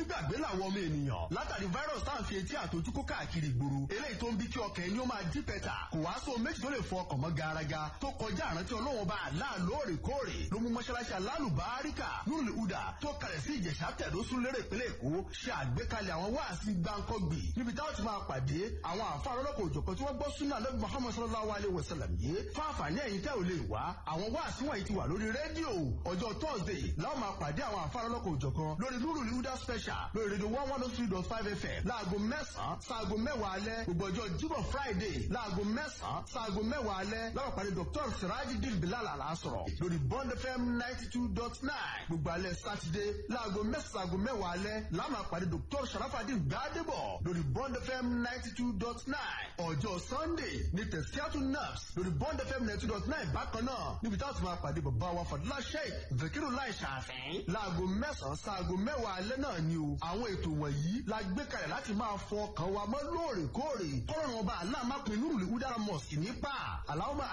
onígbàgbé làwọn ọmọ ènìyàn látàrí virus tá à ń fi etí àtọjú kó káàkiri ìgboro eléyìí tó ń bí kí ọkàn ẹni ó máa dí pẹ́tà kò wá sóhun méjì tó lè fọ ọkàn mọ́ garaga tó kọjá àrántí ọlọ́wọ́n bá àlá lóòrèkóòrè ló mú mọ́ṣáláṣí alálùbáríkà nùlù udà tó kalẹ̀ sí ìjẹ̀ṣà tẹ̀dó sún lérè ìpínlẹ̀ èkó ṣe àgbékalẹ̀ àwọn wáàsí gbáǹkọ́gbì níbi táwọn ti máa pàdé àwọn àfa ọlọ́pàá òjọ̀kan tí wọ́n gbọ́ súnà lẹ́bi muhammad sallallahu alayhi wa sallam yìí fún àǹfààní ẹ̀yin tẹ́ ò lè wá àwọn wáàsí wọ̀nyí ti wà lórí rédíò ọjọ́ thursday láwọn máa pàdé àwọn àfa ọlọ́pàá òjọ̀kan lórí nùlù udà special lórí rédíò one one oh three dot five fm láago mẹ́sàn-án sáago mẹ́wàá alẹ́ gbogbo ọjọ́ jíbọ̀ friday láago mẹ́sàn-án sáago mẹ́wàá alẹ́ láwọn pàdé dr sirajidin bilal alasọ̀rọ̀ lórí bond fm ninety two dot nine gbogbo alẹ́ sátidé láago mẹ́sàn-án sáago mẹ́wàá alẹ́ láwọn pàdé dr sharafadin gbadebo lórí bond fm ninety two dot nine ọjọ́ sunday ní tẹ̀síátù naps lórí bond fm ninety two dot nine bákan náà níbi táwọn ti máa pàdé bàbá wa fadúlá sheik zakiru lai ṣàfihàn láago mẹ́sàn-án sáago mẹ́wàá alẹ́ náà ni o àwọn ètò wọ̀nyí la gbé kalẹ̀ láti máa fọ ọkàn wa mọ́ lóòrèkóòrè kọ́rọ̀ ọba aláàmápin nírùlé udara mosque nípa aláwọ̀